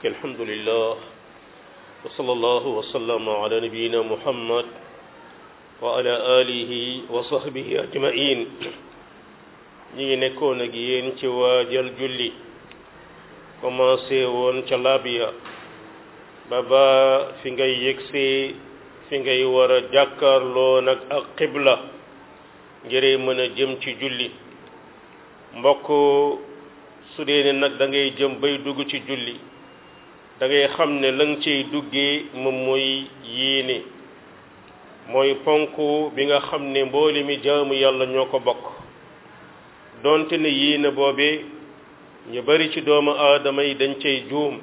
الحمد لله وصلى الله وسلم على نبينا محمد وعلى آله وصحبه أجمعين ñi ngi nekkoon ak yéen ci waajal julli commencé woon ca labiya ba ba fi ngay yëgsee fi ngay war a jàkkaarloo nag ak xibla ngir mën a jëm ci julli mbokk su dee ne nag da ngay jëm bay dugg ci julli da ngay xam ne la nga ciy duggee moom mooy yéene mooy ponk bi nga xam ne mboole mi jaamu yàlla ñoo ko bokk donte ne yéene boobee ñu bari ci doomu aadama yi dañ cay juum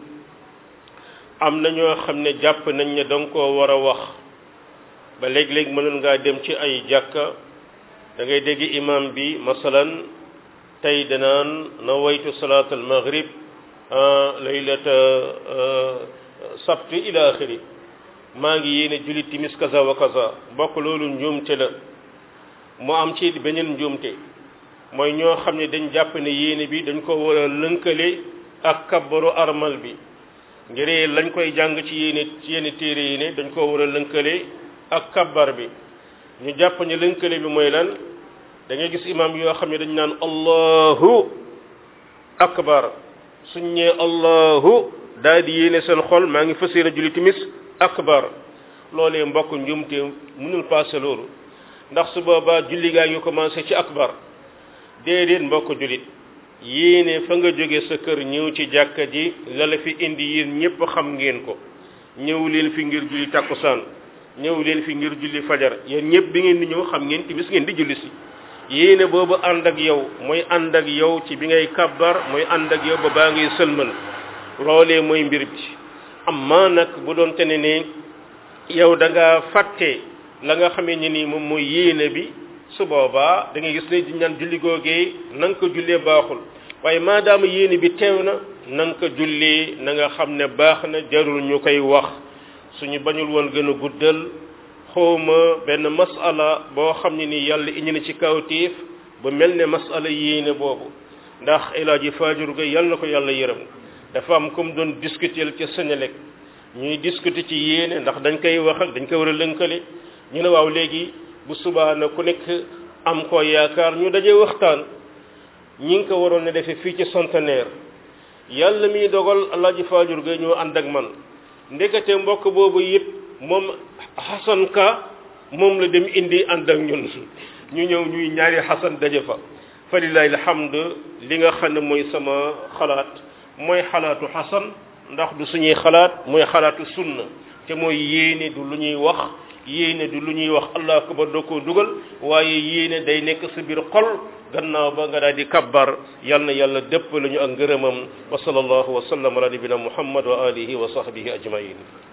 am na ñoo xam ne jàpp nañ ne danga koo war a wax ba léeg-léeg mënoon ngaa dem ci ay jàkka da ngay dégg imam bi masalan tey danaan na waytu salaat al maghrib laylata sabti ila axiri maa ngi yéene julli timis kaza wa kaza bokk loolu njuumte la mu am ci beneen njuumte mooy ñoo xam ne dañ jàpp ne yéene bi dañ ko war a lënkale ak kabbaru armal bi ngir lañ koy jàng ci yéene ci yenn téere yi ne dañ ko war a lënkale ak kabbar bi ñu jàpp ne lënkale bi mooy lan da ngay gis imam yoo xam ne dañ naan allahu akbar suñ ñee allahu daal di yéene seen xol maa ngi fas yéene julli timis akbar loolee mbokk njumte mënul passé loolu ndax su boobaa julli gaa ngi commencé ci akbar déedéet mbokk jullit yéene fa nga jóge sa kër ñëw ci jàkka ji la la fi indi yéen ñépp xam ngeen ko ñëw leen fi ngir julli takkusaan ñëw leen fi ngir julli fajar yéen ñépp bi ngeen di ñëw xam ngeen timis ngeen di julli si yéene boobu ànd ak yow mooy ànd ak yow ci bi ngay kabbar mooy ànd ak yow ba baa ngay sëlmal loolee mooy mbir bi amma nag bu doon te ne ne yow da nga fàtte la nga xamee ne nii moom mooy yéene bi su boobaa da ngay gis ne di ñaan julli googee na nga ko jullee baaxul waaye maadaama yéene bi teew na na nga ko jullee na nga xam ne baax na jarul ñu koy wax suñu bañul woon gën a guddal xawma benn masala boo xam ne ni yàlla indi na ci kawtiif ba mel ne masala yéene boobu ndax elaaji faajur ga yàlla na ko yàlla yërëm dafa am comme doon discuter ca Sénélec ñuy discuter ci yéene ndax dañ koy wax ak dañ koy war a lënkale ñu ne waaw léegi bu subaa na ku nekk am ko yaakaar ñu daje waxtaan ñi ngi ko waroon ne defee fii ci centenaire yàlla miy dogal alaaji faajur ga ñoo ànd ak man ndekete mbokk boobu yëpp moom xasan ka moom la dem indi ànd ak ñun ñu ñëw ñuy ñaari xasan daje fa fa lillahi alhamd li nga xam ne mooy sama xalaat mooy xalaatu xasan ndax du suñuy xalaat mooy xalaatu sunna te mooy yéene du lu ñuy wax yéene du lu ñuy wax allah akbar doo ko dugal waaye yéene day nekk sa biir xol gannaaw ba nga daal di kabbar yal na yàlla dëpp la ñu ak ngërëmam wa sallallahu wa sallam ala nabina muhammad wa alihi wa sahbihi ajmain